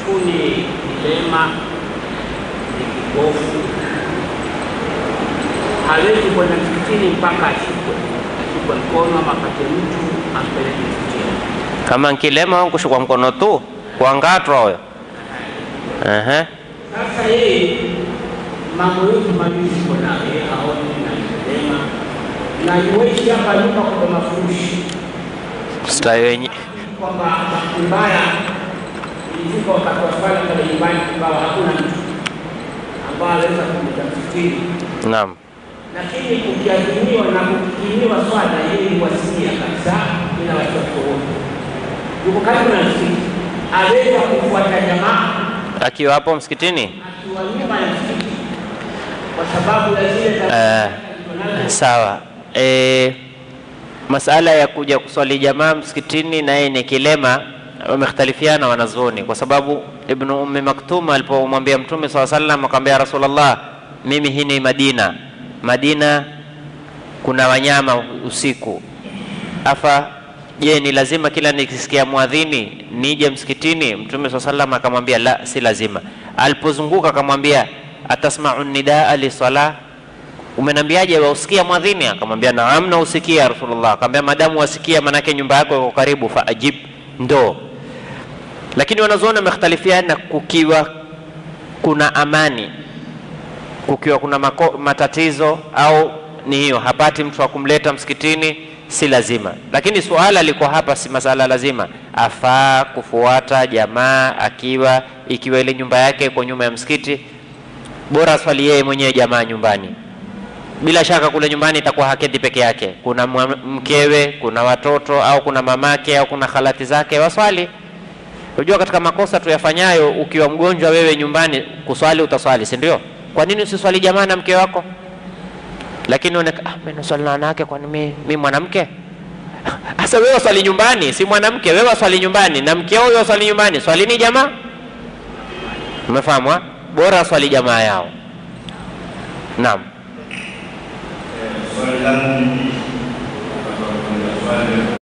mtu ni kilema, ni kipofu, hawezi kwenda msikitini mpaka ashikwe, ashikwe mkono ama apate mtu ampeleke msikitini. kama nkilema au kushikwa mkono tu kuangatwa huyo Ehe. Sasa yeye mambo yote mawili iko nayo, yeye haoni na kilema na yuishi hapa nyumba kwa mafurushi Stahi wenye kwamba bahati mbaya ilifika wakati wa swala pale nyumbani, kukawa hakuna mtu ambaye anaweza kuja msikitini, naam, lakini kukiadhiniwa na kukimiwa swala, yeye huwasilia kabisa bila wasiwasi wowote, yuko karibu na msikiti, aweza kufuata jamaa akiwa hapo msikitini akiwa nyuma ya msikiti kwa sababu ya zile Eh, za sawa. E, masala ya kuja kuswali jamaa msikitini naye ni kilema, wamekhtalifiana wanazuoni, kwa sababu Ibnu Ummi Maktum alipomwambia Mtume saa sallam akamwambia Rasulullah, mimi hii ni Madina, Madina kuna wanyama usiku, afa je, ni lazima kila nikisikia mwadhini nije msikitini? Mtume saa sallam akamwambia la, si lazima. Alipozunguka akamwambia atasmau nidaa lisala umenambiaje wausikia mwadhini? Akamwambia naam, nausikia Rasulullah. Akamwambia madamu wasikia, manake nyumba yako iko karibu, fa ajib, ndo. Lakini wanazuoni wamekhtalifiana kukiwa kuna amani, kukiwa kuna mako, matatizo au ni hiyo hapati mtu wa kumleta msikitini, si lazima. Lakini suala liko hapa, si masala lazima, afaa kufuata jamaa akiwa ikiwa ile nyumba yake iko nyuma ya msikiti, bora swali yeye mwenyewe jamaa nyumbani bila shaka kule nyumbani itakuwa haketi peke yake, kuna mwa- mkewe, kuna watoto au kuna mamake au kuna halati zake, waswali. Unajua, katika makosa tuyafanyayo, ukiwa mgonjwa wewe nyumbani, kuswali utaswali, si ndio? Kwa nini usiswali jamaa na mke wako? Lakini unaona ah, mimi naswali na wanawake, kwani mimi mimi mwanamke? Sasa wewe waswali nyumbani, si mwanamke. Wewe waswali nyumbani na mke wako waswali nyumbani, swali ni jamaa. Umefahamu? ha? Bora swali jamaa yao. Naam. swali langu mimi